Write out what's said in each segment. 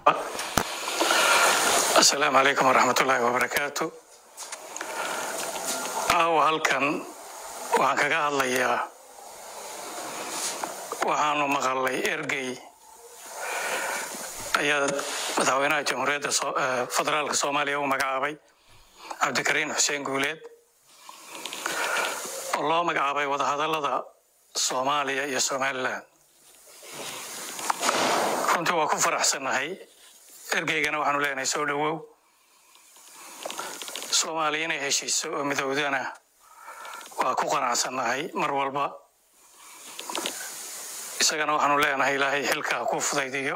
asalaamu calaykum waraxmatullaahi wabarakaatu aawa halkan waxaan kaga hadlayaa waxaanu maqalay ergey ayaa madaxweynaha jamhuuriyadda federaalka soomaaliya u magacaabay cabdikariin xuseen guuleed oo loo magacaabay wadahadallada soomaaliya iyo somalilan runtii waa ku faraxsannahay ergeygana waxaanu leenahay soo dhowow soomaaliya inay heshiiso oo midowdana waa ku qanacsannahay mar walba isagana waxaanu leenahay ilaahay xilka ha ku fudaydiyo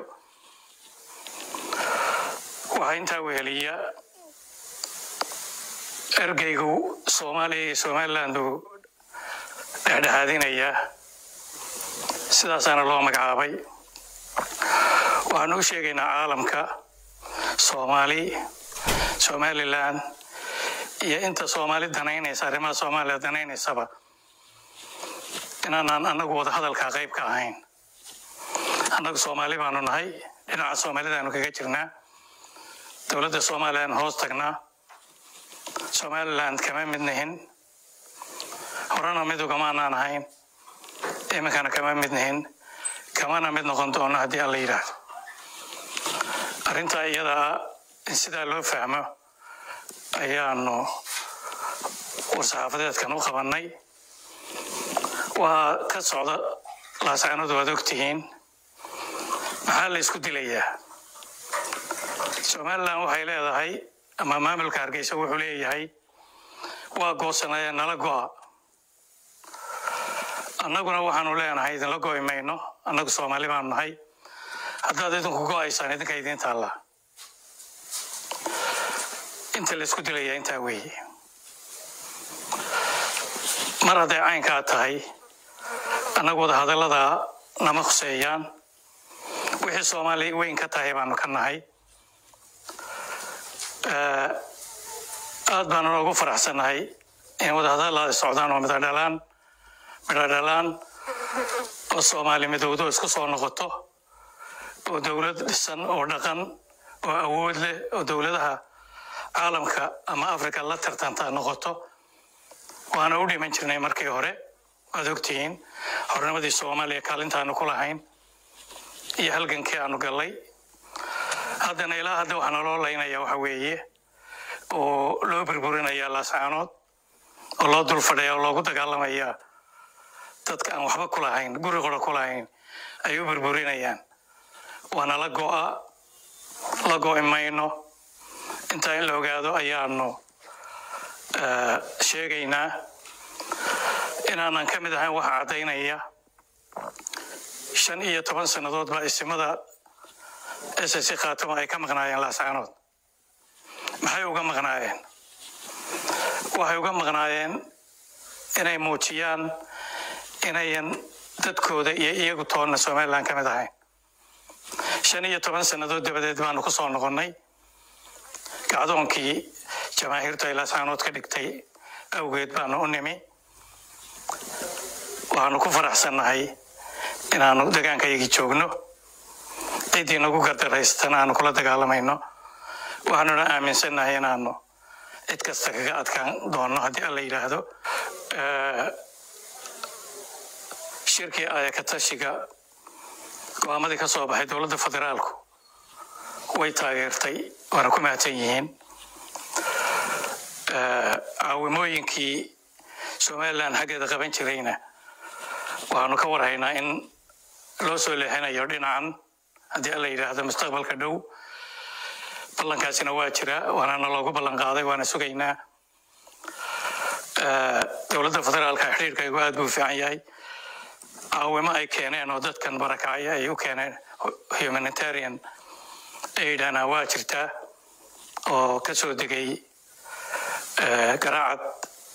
waxaa intaa weheliya ergeygu soomaaliya iyo somaliland uu dhexdhexaadinayaa sidaasaana loo magacaabay waxaanu u sheegaynaa caalamka soomaali somalilan iyo inta soomaali danaynaysa arrimaha soomaaliya danaynaysaba inaanaan annagu wadahadalkaa qayb ka ahayn annagu soomaali baanu nahay dhinaca soomaalidaanu kaga jirnaa dowladda somalilan hoos tagnaa somaliland kama mid nihin horena mid ugamaanaan ahayn iminkana kama mid nihin kamana mid noqon doono haddii alla yidhaahdo arrintaa iyadaa in sidaa loo fahmo ayaanu war-saxaafadeedkan u qabannay waa ka socda laasaanadu waad ogtihiin maxaa la isku dilayaa somalilan waxay leedahay ama maamulka hargeysa wuxuu leeyahay waa goosanaya nala go'a annaguna waxaanu leenahay idinla go'i mayno annagu soomaali baanu nahay haddaad idinku go'aysaan idinka idiin taallaa inta la isku dilayaa intaa weeye mar hadday caynkaa tahay annagu wadahadalladaa nama khuseeyaan wixii soomaali weyn ka tahay baanu ka nahay aad baanu ugu faraxsannahay in wadahadallada socdaan oo midadhalaan midhadhalaan oo soomaali midowdo isku soo noqoto oo dowlad dhisan oo dhaqan oo awood leh oo dowladaha caalamka ama africa la tartanta noqoto waana u dhiman jirnay markii hore waad ogtihiin hornimadii soomaaliya kaalintaanu ku lahayn iyo halgankii aanu gallay haddana ilaa hadda waxaa naloo laynaya waxa weeye oo loo burburinaya laascaanood oo loo dul fadhaya oo loogu dagaalamaya dadka aan waxba ku lahayn guri qora ku lahayn ay u burburinayaan waana la go'a la go'i mayno intaa in la ogaado ayaanu sheegaynaa inaanan ka mid ahayn waxa caddaynaya shan iyo toban sannadood baa isimada ss khaatuma ay ka maqnaayeen laascaanood maxay uga maqnaayeen waxay uga maqnaayeen inay muujiyaan inayan dadkooda iyo iyagu toonna somalilan ka mid ahayn shan iyo toban sannadood dabadeed baanu ku soo noqonnay gacdoonkii jamaahiirtu ay laascaanood ka dhigtay awgeed baanu u nimi waxaanu ku faraxsannahay inaanu degaankayagii joogno ciddii nagu gardaraystana aanu kula dagaalamayno waxaanuna aaminsannahay inaanu cid kasta kaga adkaan doonno haddii alla yidhaahdo shirkii ayakatashiga go-aamadii ka soo baxay dowladda federaalku way taageertay waana ku mahadsan yihiin caawimooyinkii somalilan xaggeeda qaban jirayna waxaanu ka warhaynaa in loo soo leexinayo dhinacan haddii alla yidhaahdo mustaqbalka dhow ballankaasina waa jira waanana loogu ballan qaaday waana sugaynaa dowladda federaalka xidhiirkaygu aad buu fiican yahay caawimo ay keeneen oo dadkan barakacya ay u keeneen humanitarian aidana waa jirtaa oo ka soo degay garaacad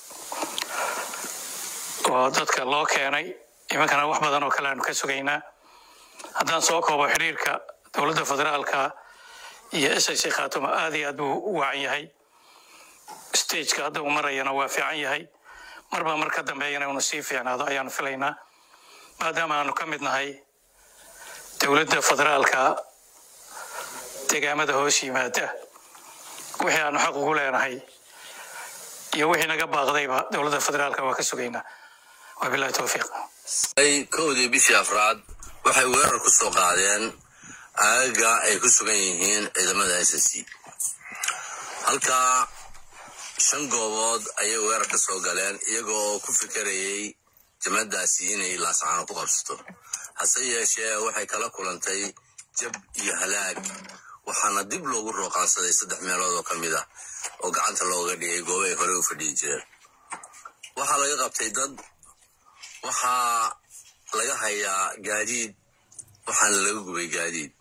oo dadka loo keenay imankana wax badan oo kale aanu ka sugaynaa haddaan soo koobo xidhiirka dowladda federaalka iyo ss khaatuma aad iyo aad buu u wacan yahay stageka hadda uu marayana waa fiican yahay marba mar ka dambeeyana inu sii fiicnaado ayaanu filaynaa maadaama aanu ka mid nahay dowladda federaalka deegaamada hoos yimaada wixii aanu xaq ugu leenahay iyo wixii naga baaqdayba dowladda federaalka waa ka sugaynaa wabilahi towfiiq kowdii bishii afraad waxay weerar ku soo qaadeen aagaga ay ku sugan yihiin ciidamada s c halkaa shan goobood ayay weerar ka soo galeen iyaga oo ku fikerayay jamadaasi inay laascaano ku qabsato hase yeeshee waxay kala kulantay jab iyo halaag waxaana dib loogu rooqaansaday saddex meelood oo ka mid ah oo gacanta looga dhigay goobo ay horey u fadhiyi jireen waxaa laga qabtay dad waxaa laga hayaa gaadiid waxaana laga gubay gaadiid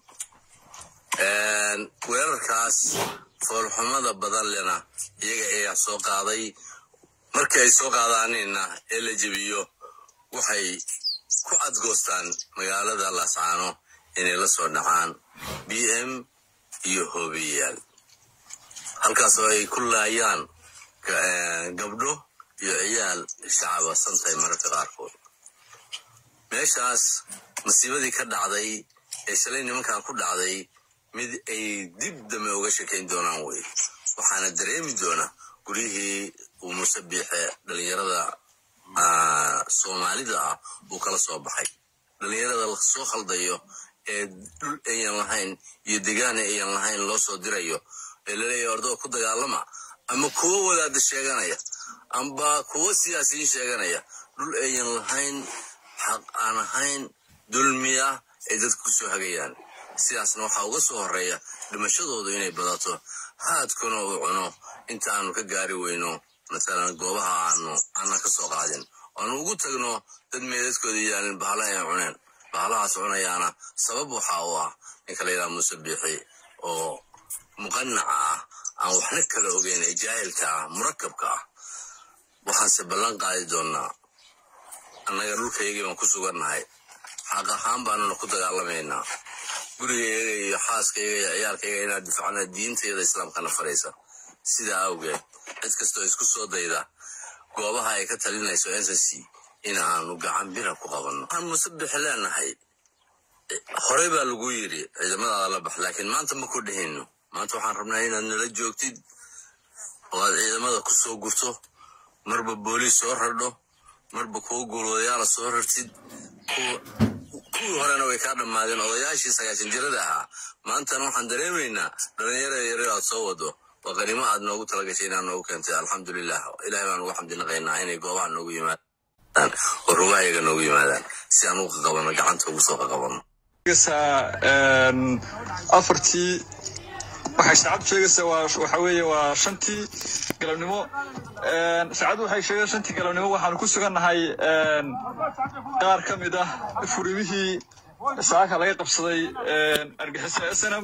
weerarkaas foolxumada badan lena iyaga ayaa soo qaaday markii ay soo qaadaanina ee la jebiyo waxay ku cadgoostaan magaalada laascaano inay la soo dhacaan b m iyo hoobiyayaal halkaasoo ay ku laayaan gabdho iyo ciyaal shacaba santay mararka qaarkood meeshaas masiibadii ka dhacday ee shalay nimankan ku dhacday mid ay dib dambe uga sheekayn doonaan wey waxaana dareemi doona guryihii uu musabiixe dhalinyarada soomaalida ah uu kala soo baxay dhalinyarada lasoo khaldayo ee dhul ayan lahayn iyo degaana ayan lahayn loo soo dirayo ee laleeyahay ordoo ku dagaalama ama kuwo wadaada sheeganaya amba kuwo siyaasiyiin sheeganaya dhul ayan lahayn xaq aan ahayn dulmiya ay dadku ku soo hagayaan sidaasna waxaa uga soo horeeya dhimashadoodu inay badato haadkuna uu cuno inta aanu ka gaari weyno matalan goobaha aanu aanan ka soo qaadin aanu ugu tagno dad meedadkooda yaalin bahalo ay cuneen bahalahaas cunayaana sabab waxa uu ah ninka la yidhaha muuse biixi oo muqanaca ah aan waxna kala ogeyn ee jaahilka ah murakabka ah waxaanse ballan qaadi doonnaa annaga dhulkaygii baan ku sugannahay xaq ahaan baanuna ku dagaalamaynaa gurigayga iyo xaaskayga iyo ciyaalkayga inaad difacna diintayada islaamkana faraysa sidaa awgeed cid kastoo isku soo dayda goobaha ay ka talinayso n c c in aanu gacan bira ku qabanno waxaan musabixi leenahay horey baa lagu yidhi ciidamadaada la bax laakiin maanta ma ku dhehino maanta waxaan rabnaa inaad nala joogtid oo aad ciidamada ku soo gurto marba booliis soo rardho marba kuwa guulwadayaala soo rartid kuwii horena way kaa dhammaadeen odayaashii sagaashan jirada ahaa maantana waxaan dareemaynaa dhalinyarada yareer aad soo wado waa qanimo aad noogu talagashay inaad noogu keentay alxamdulilah ilahay baan ugu xamdinaqaynaa inay goobaha noogu yimaadaan oo rugahayaga noogu yimaadaan si aan ugu qaqabano gacanta ugu soo qaqabano afartii waxay saacaddu sheegaysaa waa waxa weeye waa shantii galabnimo saacaddu waxay sheegaysaa shantii galabnimo waxaanu ku sugannahay qaar ka mid ah furimihii saaka laga qabsaday argixisa snm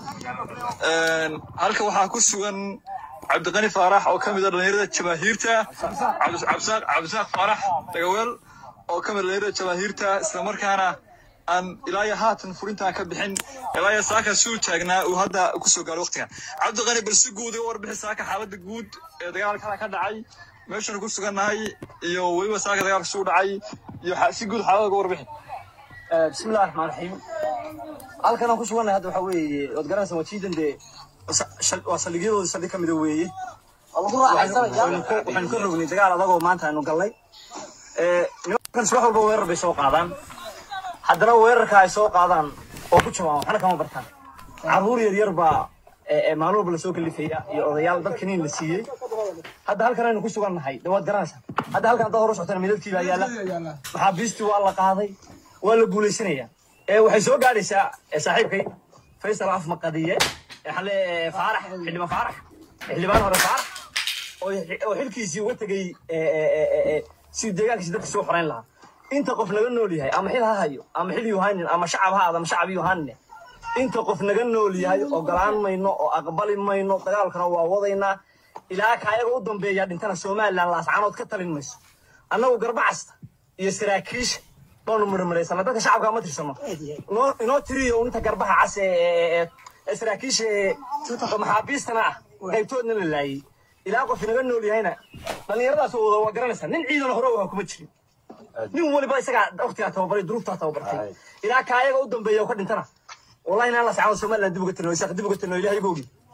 halka waxaa ku sugan cabdiqani faarax oo ka mid ah dhalinyarada jamaahiirta cabdisaaq faarax dagaweel oo ka mid ah dhalinyarada jamaahiirta islamarkaana aan ilaayo haatan furintaan ka bixin ilaayo saaka suu taagnaa uu hadda ku soo gaaro waqtigan cabdiqani bal si guud iga warbixi saaka xaaladda guud ee dagaalkana ka dhacay meeshan ku sugannahay iyo weliba saaka dagaalka suu dhacay iyo si guud xaaladda uga warbixi bismillahi raxmaan raxiim halkan aan ku sugannahay hadda waxaa weeye waad garanaysaa wajiidan dee waa saldhigyadooda saldhig ka mida weeye waxaynu ka rognay dagaal adagoo maanta aynu galnay nimankan subax walba weerar bay soo qaadaan haddana weerarka ay soo qaadaan oo ku jabaan waxna kama bartaan carruur yar yar baa maalin walba lasoo kalifaya iyo odayaal dad kaniin la siiyey hadda halkan aynu ku sugannahay de waad garanaysaa hadda halkan haddaad hor socotana midabkii baa yaalla maxaabiistii waa la qaaday waa la guulaysanayaa waxay soo gaadhaysaa saaxiibkay faysal af maqadiye xale faarax xildhibaan faarax xildhibaan hore faarax oo xilkiisii uga tegey si deegaankiisi dadka soo xorayn lahaa inta qof naga nool yahay ama xil ha hayo ama xil yu haynin ama shacab ha aad ama shacab yu hanin inta qof naga nool yahay ogolaan mayno oo aqbali mayno dagaalkana waa wadaynaa ilaa ka ayaga u dambeeya dhintana somalilan laascaanood ka talin mayso annagu garbacasta iyo saraakiisha baanu murmuraysana dadka shacabka ma tirsano inoo tiriyo inta garbaha cas ee saraakiisha maxaabiistana ah qaybtoodna la laayay ilaa qof naga nool yahayna dhallinyaradaas wada waa garanaysaa nin ciidan hore waa kuma jirin nin waliba isagaa waqtigaa tababaray duruuftaa tababartay ilaa ka ayaga u dambeeya oo ka dhintana wallahi inaan la sacado somaliland dib uga tirno isaaq dib uga tirno ilahay bogi